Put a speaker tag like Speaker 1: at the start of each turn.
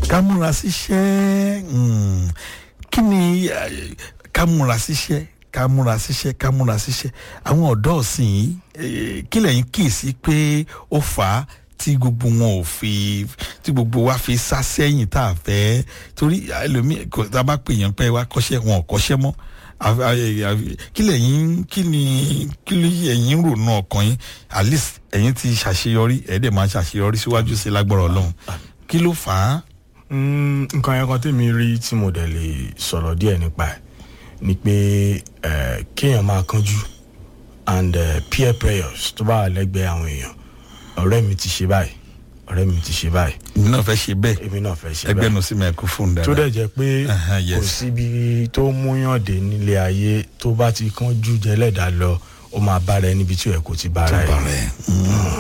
Speaker 1: ká múra síṣẹ́ mm, kí ni eh, ká múra síṣẹ́ ká múra síṣẹ́ ká múra síṣẹ́ àwọn ọ̀dọ́ ọ̀sìn yìí eh, kí lẹ́yìn kíyèsí pé ó fà á tí gbogbo wọn ò fi tí gbogbo wa fi sá sẹ́yìn tá a fẹ́ torí ẹlòmíì kò tá a bá pè yàn pé wá kọ́ṣẹ́ wọn ò kọ́ṣẹ́ mọ́ àfi- àfi- àfi- kí lẹ́yìn kí ni kí ló yẹ ẹ̀yìn rònú ọkàn yín at least ẹ̀yin ti ṣàṣeyọrí ẹ̀ẹ́dẹ̀ máa ṣàṣeyọrí síwájú sí lágbára ọlọ́run kí ló fà á.
Speaker 2: Mm, nǹkan yẹn kan tèmi rí tí mo dẹ̀ lè sọ̀rọ̀ díẹ̀ nípa ẹ̀ ni pé eh, kéèyàn máa kánjú and eh, peer pressures tó bá wà lẹ́gbẹ̀ẹ́ àwọn èèyàn ọ̀rẹ́ mi ti ṣe báyìí ọ̀rẹ́ mi ti ṣe báyìí
Speaker 1: èmi náà fẹ́ ṣe bẹ́ẹ̀
Speaker 2: èmi náà fẹ́ ṣe
Speaker 1: ẹgbẹ́
Speaker 2: báyìí
Speaker 1: nu sí microphone
Speaker 2: tó
Speaker 1: dáadáa
Speaker 2: dẹ̀ jẹ́ pé
Speaker 1: Aha,
Speaker 2: kò
Speaker 1: yes.
Speaker 2: síbi tó múyàn dé nílé ayé tó bá ti kánjú jẹ́lẹ̀dá lọ ó máa bára ẹ níbi tí ò yẹ kó ti bára ẹ.
Speaker 1: bàrẹ̀